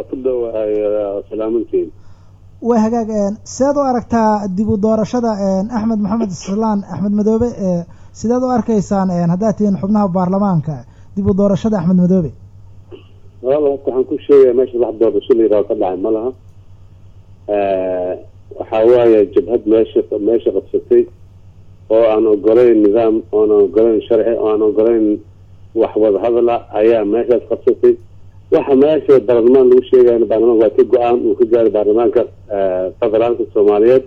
waa ku dhowahay salaamantiin way hagaag sideed u aragtaa dib u doorashada axmed maxamed islaan axmed madoobe sideed u arkaysaan haddaad tihiin xubnaha baarlamaanka dib u doorashada axmed madoobe walaal horta waxaan ku sheegaya meesha wax doorasho la yidhaho ka dhacay ma laha waxaa waaye jabhad meesha meesha qabsatay oo aan ogolayn nidaam oon ogolayn sharci oo aan ogolayn wax wadahadala ayaa meeshaas qabsatay waxa meesha baarlamaan lagu sheegayana baarlamanka waa ka go-aan uu ka gaaray baarlamaanka federaalka soomaaliyeed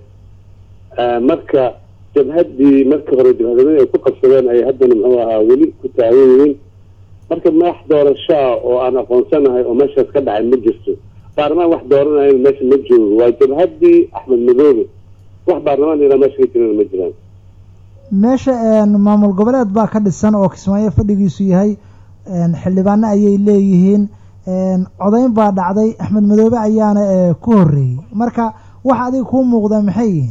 marka jabhaddii marka hore jabhadamada ay ku qabsadeen ay haddana muxuu ahaa weli ku taagan yihiin marka madax doorashaa oo aan aqoonsanahay oo meeshaas ka dhacay ma jirto baarlamaan wax dooranayan meesha ma joogo waa jabhaddii axmed madoobe wax baarlamaan ilaa meesha ka jirana ma jiraan meesha maamul goboleed baa ka dhisan oo kismaayo fadhigiisu yahay xildhibaano ayay leeyihiin codayn baa dhacday axmed madoobe ayaana ku horeeyey marka wax adiga kuu muuqda maxay yihiin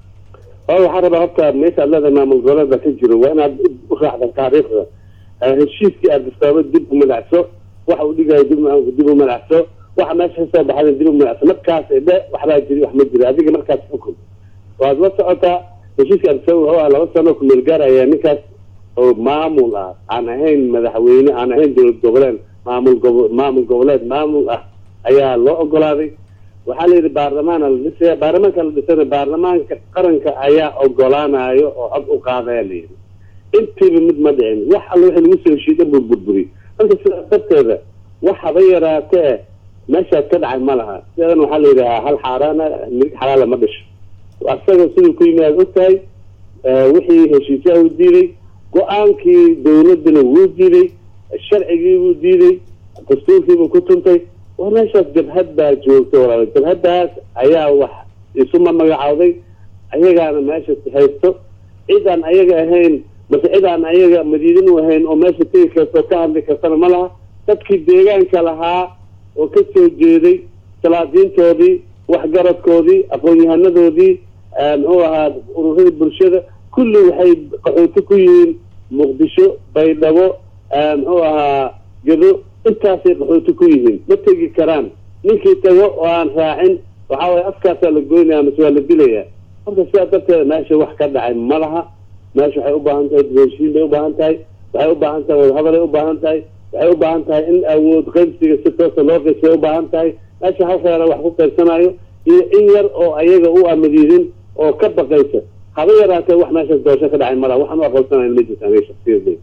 waxaa rabaa horta meesha ad leedahay maamul goboleed baa ka jiro waa inaad u raacda taariikhda heshiiskii aad istaaba dib u malacso waxa uu dhigayo dib dib u malacso waxa meesha kasoo baxada dib u malacso markaas dhe waxbaa jiri wax ma jiro adiga markaas xukun waad la socotaa heshiiska aad wuxuu ah laba sano kumeel gaar ayaa ninkaas oo maamul ah aan ahayn madaxweyne aan ahayn dowlad goboleed maamul gobo maamul goboleed maamul ah ayaa loo ogolaaday waxaa la yidhi baarlamaana la dhisaya baarlamaanka la dhisana baarlamaanka qaranka ayaa ogolaanayo oo cod u qaadaya la yidhi intiiba mid ma dhicin wax alla wixii lagu soo heshiiya buu burburiy marka sidaas darteeda wax haba yaraatee meeshaas ka dhacay ma laha sideedan waxaa la yidhahaa hal xaaraana mirig xalaala ma dhisho asaga siduu ku yimi aad ogtahay wixii heshiisyaha uu diiday go-aankii dawladana wuu diiday sharcigii buu diiday dastuurkiibuu ku tuntay war meeshaas jabhad baa joogta walaal jabhaddaas ayaa wax isuma magacawday ayagaana meesha haysto cid aan ayaga ahayn mase cid aan ayaga madiidin u ahayn oo meesha tegi karta oo ka hadli kartana ma laha dadkii deegaanka lahaa oo ka soo jeeday salaadiintoodii waxgaradkoodii aqoon-yahanadoodii muxuu ahaa ururadii bulshada kulli waxay qaxooti ku yihiin muqdisho baydhabo muxuu ahaa gedo intaasay qaxooti ku yihiin ma tegi karaan ninkii tago oo aan raacin waxaa waye afkaasaa la goynaya mase waa la dilayaa marka sidaa darteeda meesha wax ka dhacay ma laha meesha waxay u baahan tahay heshiin bay u baahan tahay waxay u baahan tahay wadahadalay u baahan tahay waxay u baahan tahay in awood qaybsiga si toosa loo qaybsay u baahan tahay meesha hal reera wax ku qaybsanayo iyo in yar oo ayaga u amadiidin oo ka baqaysa haba yaraatee wax meeshaas doorasho ka dhacay malaha waxaan u aqoonsanayn ma jirta aniga shaksiyadeyda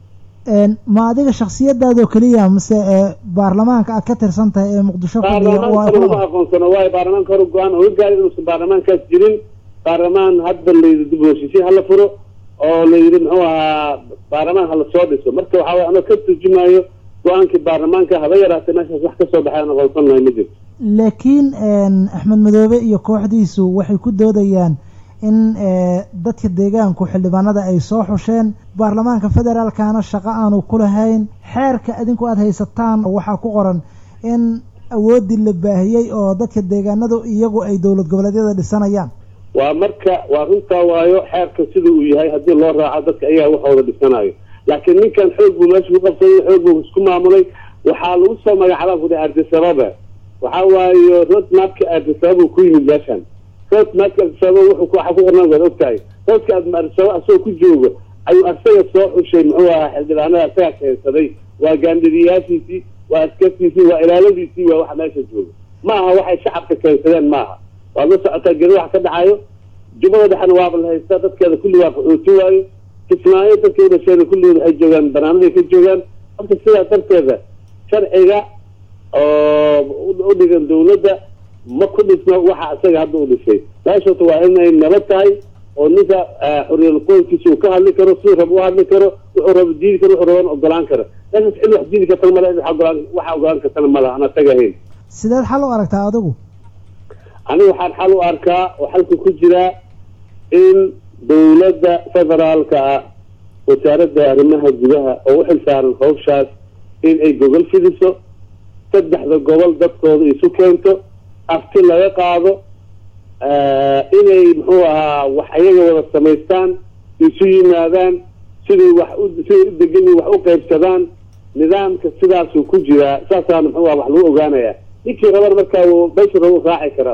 ma adiga shaksiyadaadoo keliya mase baarlamaanka aad ka tirsan tahay ee muqdisho baarlamaanka uma aqoonsano waayo baarlamaanka hore go-aan oga gaari inuusan baarlamaankaas jirin baarlamaan hadda layidhi dib heshiisya hala furo oo la yidhi muxuu ahaa baarlamaan hala soo dhiso marka waxaa way anoo ka turjumaayo go-aankii baarlamaanka haba yaraatee meeshaas wax kasoo baxay aan aqoonsan lahay ma jirto laakiin axmed madoobe iyo kooxdiisu waxay ku doodayaan in dadka deegaanku xildhibaanada ay soo xusheen baarlamaanka federaalkana shaqo aanu ku lahayn xeerka adinku aada haysataan waxaa ku qoran in awooddii la baahiyey oo dadka deegaanadu iyagu ay dowlad goboleedyada dhisanayaan waa marka waa runtaa waayo xeerka sida uu yahay haddii loo raaco dadka ayaga waxooda dhisanayo laakiin ninkan xoog buu meesha ku qabsaday xoog buu isku maamulay waxaa lagu soo magacaabaa kuda ardisababa waxaa waayo roadmapka ardisababa ku yimid meeshan roadmapka ardisababa wuxuu waxaa ku qornaan waad ogtahay roadka ardisababa asagoo ku jooga ayuu asaga soo xushay muxuu ahaa xildhibaanada asaga keensaday waa gaandhidiyaashiisii waa askartiisii waa ilaaladiisii waa waxa meesha jooga ma aha waxay shacabka keensadeen maaha waad la socotaa geri wax ka dhacayo jubada dhexena waaba la haystaa dadkeeda kulli waa qaxooti waayo kismaayo dadkay udhasheena kulligood waxay joogaan banaanaday ka joogaan marka sidaa darteeda sharciga oo u dhigan dawladda ma ku dhisno waxa isaga hadda u dhisay meeshota waa inay nabad tahay oo ninka xoriyal qoynkiisa uu ka hadli karo siduu rab u hadli karo wuxuu raba diidi karo wuxuu raban ogolaan karo meeshaas cid wax diidi kartana male cid ogolaan waxa ogolaan kartana malaha aan asaga ahayn sideed xal u aragtaa adigu aniga waxaan xal u arkaa oo xalka ku jiraa in dawladda federaalka ah wasaaradda arrimaha gudaha oo u xil saaran hawshaas in ay gogol fidiso saddexda gobol dadkooda isu keento afti laga qaado inay muxuu ahaa wax ayaga wada samaystaan isu yimaadaan siday wax u siday u degan wax u qaybsadaan nidaamka sidaasuu ku jiraa saasaana muxuu aha wax lagu ogaanayaa ninkii raban markaa meeshu raba raaci karaa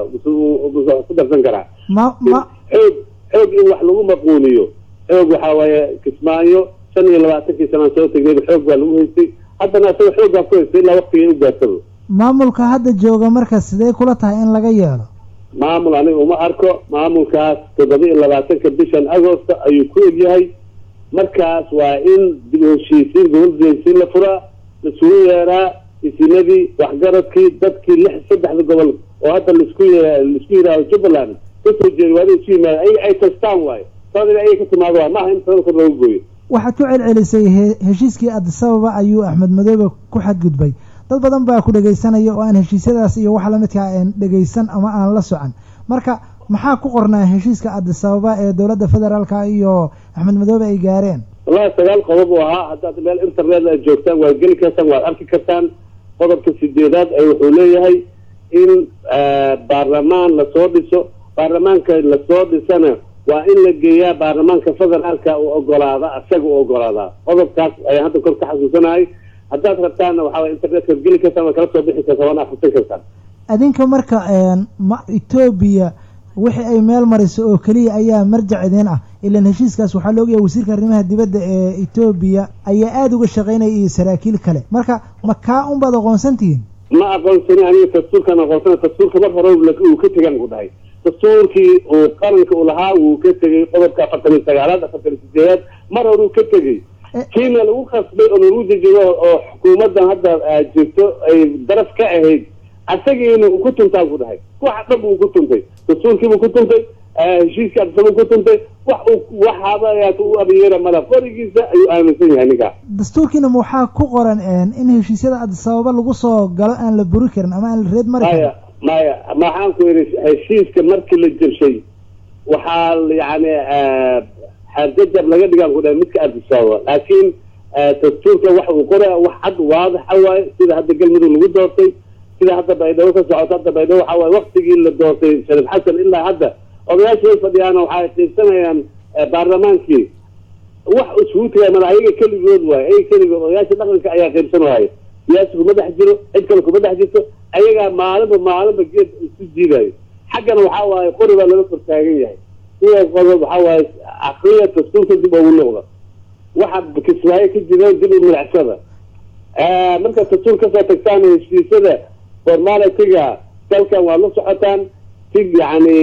ku darsan karaa ma ma xoog xoog in wax lagu maquuniyo xoog waxaa waaye kismaayo shan iyo labaatankii sanaan soo tegnayba xoog baa lagu haystay haddana asaga xooggaa ku haystay ilaa waktigay u gaarsado maamulka hadda jooga marka sidee kula tahay in laga yeelo maamul aniga uma arko maamulkaas toddoba iyo labaatanka bishan agosta ayuu ku egyahay markaas waa in dib u heshiisiin gobol heshiisiin la furaa laisugu yeeraa isinadii waxgaradkii dadkii lix saddexda gobol oo hadda laisku laisku yidhaaho jubbaland kasoo jeeda waa inay isu yimaada ayaga ay tastaan waayo sabab in ayaga ka timaado waay maaha in talada kor looga gooyo waxaad ku celcelisay he- heshiiskii adisababa ayuu axmed madoobe ku xadgudbay dad badan baa ku dhegaysanaya oo aan heshiisyadaas iyo wax lamidkaa aan dhegaysan ama aan la socon marka maxaa ku qornaa heshiiska adisababa ee dowladda federaalka iyo axmed madoobe ay gaareen wallahi sagaal qodob uu ahaa haddaad meel internet aad joogtaan waad geli kartaan waad arki kartaan qodobka sideedaad ee wuxuu leeyahay in baarlamaan lasoo dhiso baarlamaanka lasoo dhisana waa in la geeyaa baarlamaanka federaalka uu ogolaada asaga u ogolaadaa qodobkaas ayaan hadda kor ka xasuusanahay haddaad rabtaanna waxaa way internetka geli kartaan waad kala soo bixi kartaan waana akhrisan kartaan adinka marka ma etoobiya wixii ay meel mariso oo keliya ayaa marjac idin ah ilaan heshiiskaas waxaa la ogyahay wasiirka arrimaha dibadda ee etoobiya ayaa aada uga shaqaynaya iyo saraakiil kale marka ma kaa unbaad aqoonsantihiin ma aqoonsani aniga dastuurkaan aqoonsana dastuurka mar hore uu ka tegan ku dhahay dastuurkii uu qaranka u lahaa wuu ka tegey qodobka afartan iyo sagaalaad afartan iyo sideedaad mar hore uu ka tegey kiina lagu khasbay oo lagu dejiyo oo xukuumaddan hadda jirto ay daraf ka ahayd asagiina uu ku tuntaan ku dhahay waxa dhan buu ku tuntay dastuurkiibuu ku tuntay heshiiska adisabuu ku tuntay wax uu waxaaba u abiyeera mala qorigiisa ayuu aaminsan yahay ninkaa dastuurkiina ma waxaa ku qoran in heshiisyada adisababa lagu soo galo aan la buri karin ama aan la reed mari karin maya maya maxaan ku yidhi heshiiska markii la jirshay waxaa yani xaarjajab laga dhigaan ku dhahay midka adisababa laakiin dastuurka waxa uu qoraya wax cad waadaxa waaye sida hadda galmudug lagu doortay sida hadda baydhabo ka socoto hadda baydhabo waxa waaye waktigii la doortay shariif xasan ilaa hadda odayaasha way fadhiyaan waxay qiibsanayaan baarlamaankii wax isugu tagay mada ayaga keligood waaye ayaga keligood odayaasha dhaqanka ayaa qiibsan waaye siyaasi kuma dhex jiro cid kale kuma dhex jirto ayagaa maalinba maalinba geed isu jiidayo xaggana waxaa waaye qori baa laga kor taagan yahay sidaas qodob waxaa waaye akriya dastuurka dib ugu noqda waxa kismaayo ka jira dib u milicsada markaad dastuur kasoo tagtaan heshiisyada formalitiga dalkan waad la socotaan si yani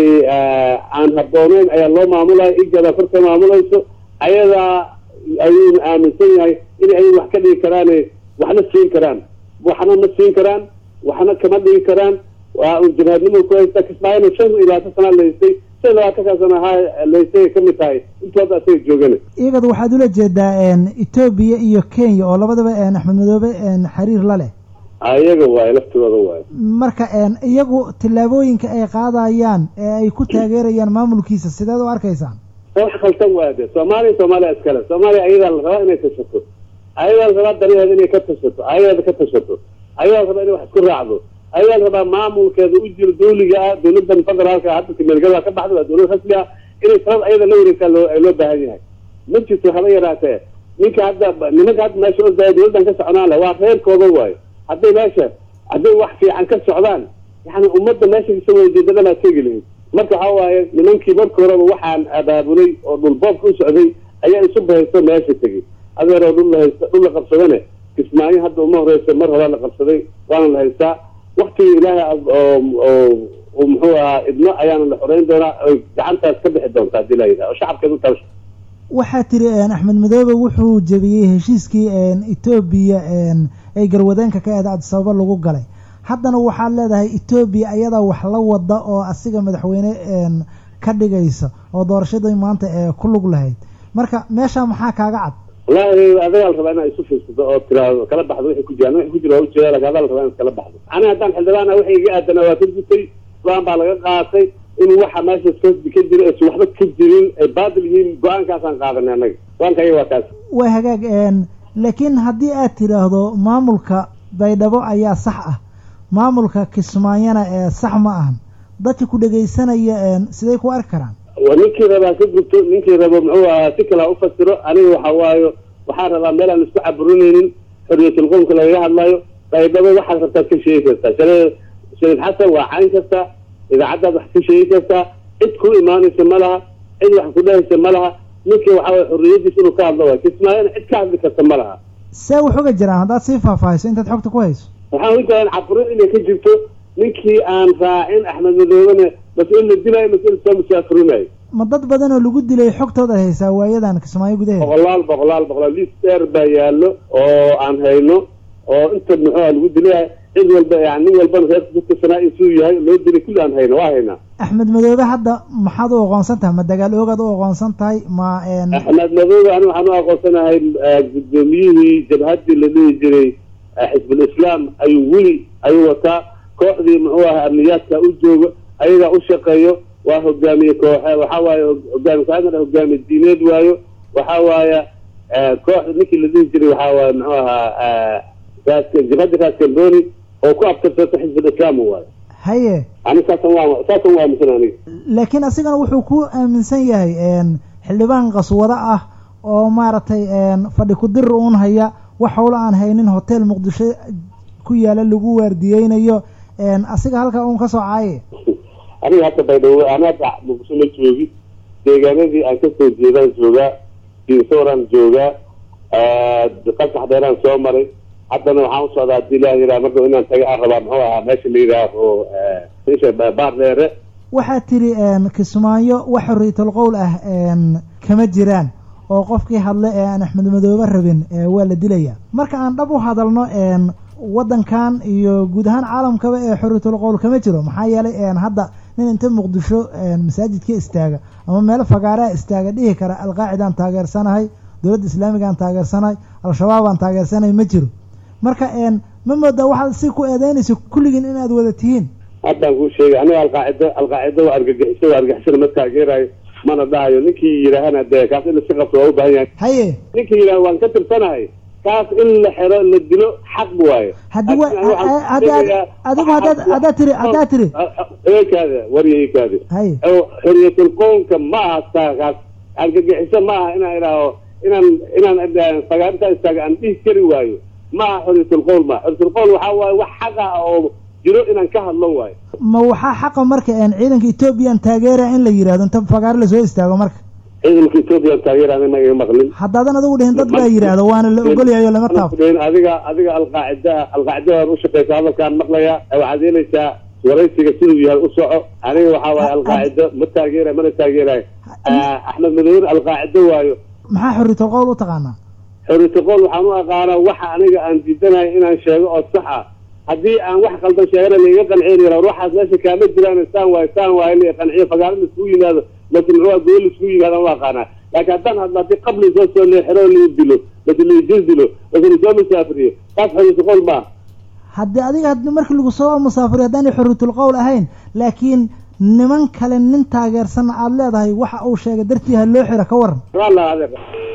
aan habbooneyn ayaa loo maamulaya igada korka maamulayso ayadaa ayuuna aaminsan yahay in ay wax ka dhigi karaan waxna siin karaan waxna ma siin karaan waxna kama dhigi karaan waa un jabhadnimo ku haysta kismaayona shan iyo labaatan sana lahaystay shan iyo labaatankaa sana ahaa lahaystay ka mid tahay intooda asaga joogana iyagad waxaad ula jeedaa etoobiya iyo kenya oo labadaba axmed madoobe xiriir la leh iyaga waaye laftooda waaye marka iyagu tillaabooyinka ay qaadayaan ee ay ku taageerayaan maamulkiisa sideed u arkaysaan wax khaltan waa de soomaaliya soomaaliya iskale soomaaliya ayadaa la rabaa inay tashato ayadaa la rabaa danaheeda inay ka tashato ayadeeda ka tashato ayadaa la rabaa inay wax isku raacdo ayadaa la rabaa maamulkeeda u jiro dawliga ah dawladan federaalka hadda timeelgada ka baxda waa dawlad rasmi ah inay talada ayada la wareegtaa loo loo baahan yahay ma jirto haba yaraatee ninka hadda nimanka hadda meesha ordaya dawladdan ka soconaan le waa reerkooda waayo hadday meesha hadday wax fiican ka socdaan yani ummadda meesha kasoo wada jeedadamaa tegi lahayd marka waxaa waaye nimankii marka horeba waxaan abaabulay oo dhulboobka u socday ayaa isu bahaysto meesha tegey adeeroo dhul la haysta dhul la qabsadane kismaayo hadda uma horeysa mar hore la qabsaday waana la haystaa waktigii ilaahay oo muxuu ahaa idno ayaana la xoreyn doonaa oy gacantaas ka bixi doontaa hadii la yidhaha oo shacabkeeda u talasho waxaa tiri axmed madoobe wuxuu jebiyey heshiiskii etoobiya ay garwadeenka ka eeda adisababa lagu galay haddana waxaad leedahay etoobiya ayadaa wax la wada oo asiga madaxweyne ka dhigaysa oo doorashadii maanta ee ku lug lahayd marka meesha maxaa kaaga cad wallaahi adagaa la rabaa inaa isu fiirsato oo tiraado kala baxdo wixii ku jiraan wixii ku jira waa ujeeda laakin adaa la rabaa inaad kala baxdo aniga haddaan xildhibaana wixii iga aadana waa ka gutay go-aan baa laga qaatay in waxa meeshaas ka ka jira aysan waxba ka jirin ay baadil yihiin go-aankaasaan qaadanay annaga go-aanka ayaga waa kaas waa hagaag laakiin haddii aad tidhaahdo maamulka baydhabo ayaa sax ah maamulka kismaayona ee sax ma ahan dadka ku dhegaysanaya siday ku arki karaan ninkii rabaa ka gubto ninkii rabo muxuu ahaa si kalaa ufasiro aniga waxa waayo waxaan rabaa meel aan isku caburinaynin xorriyatul qowmka lagaga hadlayo baydhabo waxaad rabtaad ka sheegi kartaa shale shariif xasan waa cayn kasta idaacaddaad wax ka sheegi kartaa cid ku imaanaysa ma laha cid wax ku dhahaysa ma laha ninka waxa waye xorriyadiisa inuu ka hadlo waay kismaayona cid ka hadli karta ma laha see wax uga jiraan haddaad sii faahfaahiso intaad xogta ku hayso waxaan u jeclaan caburin inay ka jirto ninkii aan raacin axmed madoobena mas in la dilaayo mas in soo musaafurinayo ma dad badan oo lagu dilay xogtooda haysaa waayadan kismaayo gudaheeda boqolaal boqolaal boqolaal liis dheer baa yaallo oo aan hayno oo inta muxuuha lagu dilay cid walba yani nin walbana reerka ku tirsanaa intuu yahay loo dilay kulli aan hayno waa haynaa axmed madoobe hadda maxaad u aqoonsan tahay ma dagaal oogaad u aqoonsan tahay ma axmed madoobe ani waxaan u aqoonsanahay guddoomiyihii jabhaddii la dhihi jiray xisbul islaam ayuu weli ayuu wataa kooxdii muxuu ahaa amniyaadka u joogo ayagaa u shaqeeyo waa hogaamiye kooxe waxa waaye hogaami kooxeedna hogaamiye diineed waayo waxa waaye kooxda ninkii la dhihi jiray waxa waaye muxuu ahaa jabhadda raas camboni oo ku abtirsata xisbul islaam waayo haye ani saasan waa saasan waa aaminsan aniga laakiin asigana wuxuu ku aaminsan yahay xildhibaan qaswado ah oo maaragtay fadhi ku-dir uun haya wax howlo aan haynin hotel muqdisho ku yaala lagu waardiyeynayo asiga halkaa uun ka soo caaye aniga hadda baydhabo ana hadda muqdisho ma joogi deegaanadii aan kasoo jeedaan joogaa dinsooran joogaa qasax dheeraan soo maray haddana waxaan u socdaa hadii ilaah yidhaha marka inaan taga aan rabaa muxuu ahaa meesha la yidhaaho isha baar dheere waxaa tiri kismaayo wax xorriyatul qowl ah kama jiraan oo qofkii hadle ee aan axmed madoobe rabin waa la dilaya marka aan dhab u hadalno waddankan iyo guud ahaan caalamkaba ee xorriyatul qowl kama jiro maxaa yeelay hadda nin inta muqdisho masaajidka istaaga ama meelo fagaaraa istaaga dhihi kara alqaacidaan taageersanahay dowladda islaamigaan taageersanahay al-shabaabaan taageersanahay ma jiro marka ma moodaa waxaad si ku eedeynayso kulligiin inaad wada tihiin haddaan kuu sheegay aniga alqaacida alqaacida waa argagixiso waa argagixisada ma taageerayo mana dhahayo ninkii yidhaahana dee kaas in lasi qabto waa u baahan yahay haye ninkii yidhaha waan ka tirsanahay kaas in la xero la dilo xaq waayo haddi wa adigu hadaad haddaad tiri haddaad tiri eekaada warya eekaada haye xorriyatul qownka ma aha taakaas argagixiso ma aha inaan idhaaho inaan inaan fagaarintaa istaaga aan dhihi kari waayo ma aha xorriyatul qowl ma xorriyatul qowl waxaa waaye wax xaq ah oo jiro inaan ka hadlo waayo ma waxaa xaqa marka ciidanka ethoobiyan taageera in la yidhahdo inta fagaaro lasoo istaago marka ciidanka ethoobiyan taageerana ma iga maqlin haddaadan adigu dhihin dad baa yidhaahdo waana la ogolyayo lama taabto adiga adiga alqaacidaa alqaacidadaan u shaqeysa hadalkaan maqlayaa waxaad yeelaysaa waraysiga siduu yahay u soco aniga waxaa waaye alqaacido ma taageerayo mana taageerayo axmed madower alqaacido waayo maxaa xorriyatul qowl u taqaanaa xorriyatul qowl waxaan u aqaanaa waxa aniga aan diidanayo inaan sheego oo sax ah haddii aan wax qaldan sheegana laiga qanceynayo waxaas meesha kaama jiraan saan waayo saan waayo la qanciyo fagaaro la iskugu yimaado mase muxuu gool la iskugu yimaado u aqaanaa laakiin haddaan hadlo haddii qabli soo soo leexiro la dilo mase laijir dilo mase lasoo musaafiriyo taas xorriyatul qowl maaha haddii adiga had markii lagu soo musaafiriyo haddaanay xorriyatul qowl ahayn laakiin niman kale nin taageersanna aada leedahay waxa uu sheegay dartii ha loo xiro ka waran